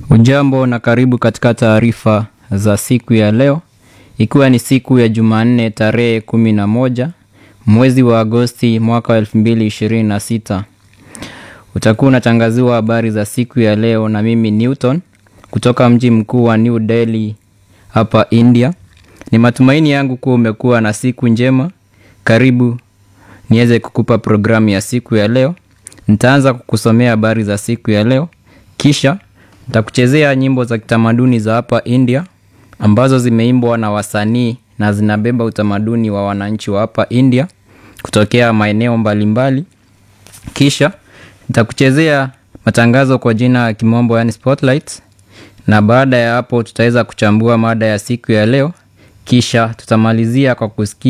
Ujambo na karibu katika taarifa za siku ya leo, ikiwa ni siku ya Jumanne tarehe kumi na moja mwezi wa Agosti mwaka wa elfu mbili ishirini na sita. Utakuwa unatangaziwa habari za siku ya leo na mimi Newton kutoka mji mkuu wa New Delhi hapa India. Ni matumaini yangu kuwa umekuwa na siku njema. Karibu niweze kukupa programu ya siku ya leo. Nitaanza kukusomea habari za siku ya leo, kisha nitakuchezea nyimbo za kitamaduni za hapa India ambazo zimeimbwa na wasanii na zinabeba utamaduni wa wananchi wa hapa India kutokea maeneo mbalimbali. Kisha nitakuchezea matangazo kwa jina ya kimombo, yani spotlights, na baada ya hapo tutaweza kuchambua mada ya siku ya leo, kisha tutamalizia kwa kusikia